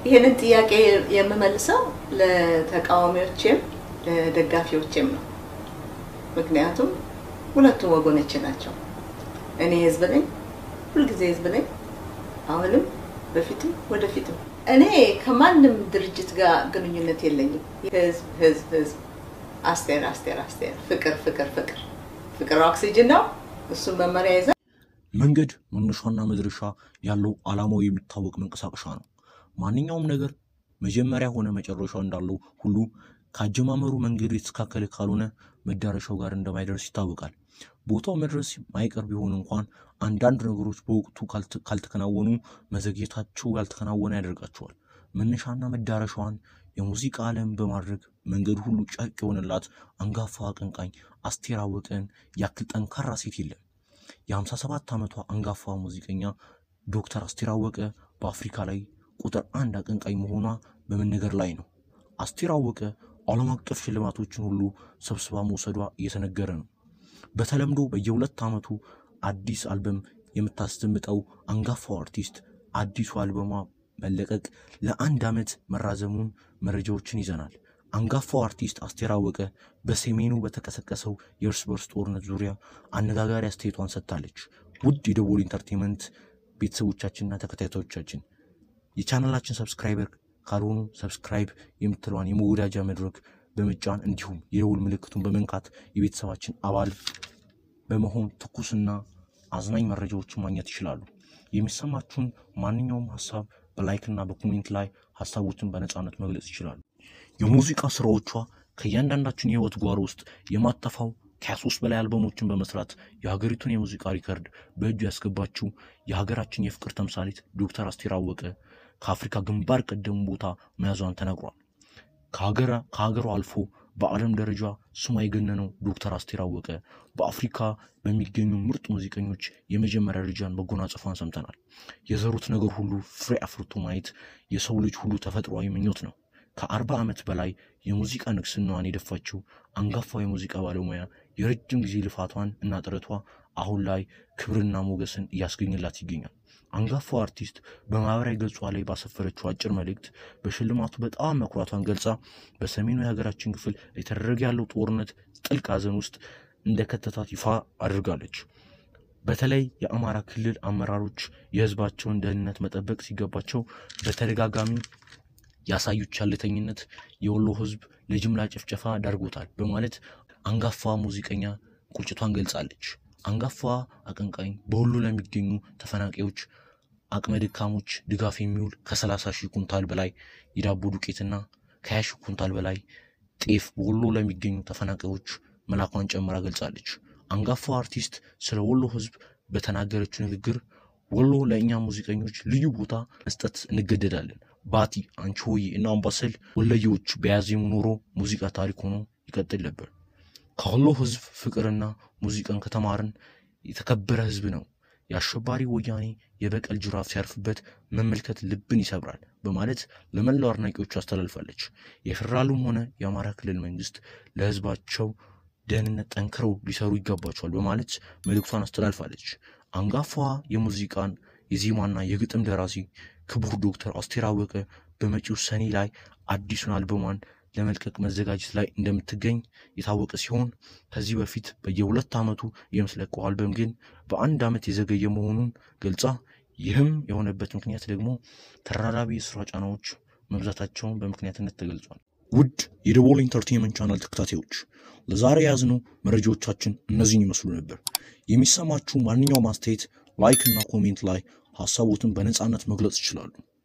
ይህንን ጥያቄ የምመልሰው ለተቃዋሚዎችም ለደጋፊዎችም ነው። ምክንያቱም ሁለቱም ወገኖች ናቸው። እኔ ህዝብ ነኝ፣ ሁልጊዜ ህዝብ ነኝ፣ አሁንም በፊትም ወደፊትም። እኔ ከማንም ድርጅት ጋር ግንኙነት የለኝም። ህዝብ ህዝብ ህዝብ፣ አስቴር አስቴር አስቴር፣ ፍቅር ፍቅር ፍቅር ፍቅር ኦክሲጅን ነው። እሱን መመሪያ ይዘ መንገድ መነሻና መድረሻ ያለው ዓላማው የሚታወቅ መንቀሳቀሻ ነው። ማንኛውም ነገር መጀመሪያ ሆነ መጨረሻው እንዳለው ሁሉ ከአጀማመሩ መንገዱ የተስተካከለ ካልሆነ መዳረሻው ጋር እንደማይደርስ ይታወቃል። ቦታው መድረስ ማይቀር ቢሆን እንኳን አንዳንድ ነገሮች በወቅቱ ካልተከናወኑ መዘግየታቸው ያልተከናወነ ያደርጋቸዋል። መነሻና መዳረሻዋን የሙዚቃ ዓለም በማድረግ መንገዱ ሁሉ ጨርቅ የሆነላት አንጋፋ አቀንቃኝ አስቴር አወቀን ያክል ጠንካራ ሴት የለም። የ57 ዓመቷ አንጋፋ ሙዚቀኛ ዶክተር አስቴር አወቀ በአፍሪካ ላይ ቁጥር አንድ አቀንቃኝ መሆኗ በመነገር ላይ ነው። አስቴር አወቀ ዓለም አቀፍ ሽልማቶችን ሁሉ ሰብስባ መውሰዷ እየተነገረ ነው። በተለምዶ በየሁለት ዓመቱ አዲስ አልበም የምታስደምጠው አንጋፋው አርቲስት አዲሱ አልበሟ መለቀቅ ለአንድ ዓመት መራዘሙን መረጃዎችን ይዘናል። አንጋፋው አርቲስት አስቴር አወቀ በሰሜኑ በተቀሰቀሰው የእርስ በርስ ጦርነት ዙሪያ አነጋጋሪ አስተያየቷን ሰጥታለች። ውድ የደቦል ኢንተርቴንመንት ቤተሰቦቻችንና ተከታታዮቻችን የቻናላችን ሰብስክራይበር ካልሆኑ ሰብስክራይብ የምትለዋን የመወዳጃ መድረክ በመጫን እንዲሁም የደውል ምልክቱን በመንካት የቤተሰባችን አባል በመሆን ትኩስና አዝናኝ መረጃዎችን ማግኘት ይችላሉ። የሚሰማችሁን ማንኛውም ሀሳብ በላይክና በኮሜንት ላይ ሀሳቦችን በነፃነት መግለጽ ይችላሉ። የሙዚቃ ስራዎቿ ከእያንዳንዳችን የህይወት ጓሮ ውስጥ የማጠፋው ከሶስት በላይ አልበሞችን በመስራት የሀገሪቱን የሙዚቃ ሪከርድ በእጁ ያስገባችው የሀገራችን የፍቅር ተምሳሌት ዶክተር አስቴር አወቀ ከአፍሪካ ግንባር ቀደሙ ቦታ መያዟን ተነግሯል። ከሀገሯ አልፎ በዓለም ደረጃ ስሟ የገነነው ዶክተር አስቴር አወቀ በአፍሪካ በሚገኙ ምርጥ ሙዚቀኞች የመጀመሪያ ደረጃን መጎናጸፏን ሰምተናል። የዘሩት ነገር ሁሉ ፍሬ አፍርቶ ማየት የሰው ልጅ ሁሉ ተፈጥሯዊ ምኞት ነው። ከአርባ ዓመት በላይ የሙዚቃ ንግስናዋን የደፋችው አንጋፋው የሙዚቃ ባለሙያ የረጅም ጊዜ ልፋቷን እና ጥረቷ አሁን ላይ ክብርና ሞገስን እያስገኘላት ይገኛል። አንጋፋው አርቲስት በማህበራዊ ገጿ ላይ ባሰፈረችው አጭር መልእክት በሽልማቱ በጣም መኩራቷን ገልጻ በሰሜኑ የሀገራችን ክፍል የተደረገ ያለው ጦርነት ጥልቅ ሐዘን ውስጥ እንደከተታት ይፋ አድርጋለች። በተለይ የአማራ ክልል አመራሮች የህዝባቸውን ደህንነት መጠበቅ ሲገባቸው በተደጋጋሚ ያሳዩት ቸልተኝነት የወሎ ህዝብ ለጅምላ ጭፍጨፋ ዳርጎታል በማለት አንጋፋ ሙዚቀኛ ቁጭቷን ገልጻለች። አንጋፋ አቀንቃኝ በወሎ ለሚገኙ ተፈናቃዮች አቅመ ደካሞች ድጋፍ የሚውል ከ30 ሺህ ኩንታል በላይ የዳቦ ዱቄትና ከ20 ሺህ ኩንታል በላይ ጤፍ በወሎ ለሚገኙ ተፈናቃዮች መላኳን ጨምራ ገልጻለች። አንጋፋው አርቲስት ስለ ወሎ ህዝብ በተናገረችው ንግግር ወሎ ለእኛ ሙዚቀኞች ልዩ ቦታ መስጠት እንገደዳለን። ባቲ፣ አንቺ ሆዬ እና አምባሰል ወለየዎች በያዜሙ ኖሮ ሙዚቃ ታሪክ ሆኖ ይቀጥል ነበር። ከወሎ ህዝብ ፍቅርና ሙዚቃን ከተማርን የተከበረ ህዝብ ነው። የአሸባሪ ወያኔ የበቀል ጅራፍ ሲያርፍበት መመልከት ልብን ይሰብራል በማለት ለመላው አድናቂዎቹ አስተላልፋለች። የፌዴራሉም ሆነ የአማራ ክልል መንግስት ለህዝባቸው ደህንነት ጠንክረው ሊሰሩ ይገባቸዋል በማለት መልእክቷን አስተላልፋለች። አንጋፋዋ የሙዚቃን የዜማና የግጥም ደራሲ ክቡር ዶክተር አስቴር አወቀ በመጪው ሰኔ ላይ አዲሱን አልበሟን ለመልቀቅ መዘጋጀት ላይ እንደምትገኝ የታወቀ ሲሆን ከዚህ በፊት በየሁለት ዓመቱ የምትለቀው አልበም ግን በአንድ ዓመት የዘገየ መሆኑን ገልጻ ይህም የሆነበት ምክንያት ደግሞ ተራራቢ የስራ ጫናዎች መብዛታቸውን በምክንያትነት ተገልጿል። ውድ የደቦል ኢንተርቴንመንት ቻናል ተከታታዮች ለዛሬ የያዝነው መረጃዎቻችን እነዚህን ይመስሉ ነበር። የሚሰማችሁ ማንኛውም አስተያየት ላይክ እና ኮሜንት ላይ ሀሳቦትን በነፃነት መግለጽ ይችላሉ።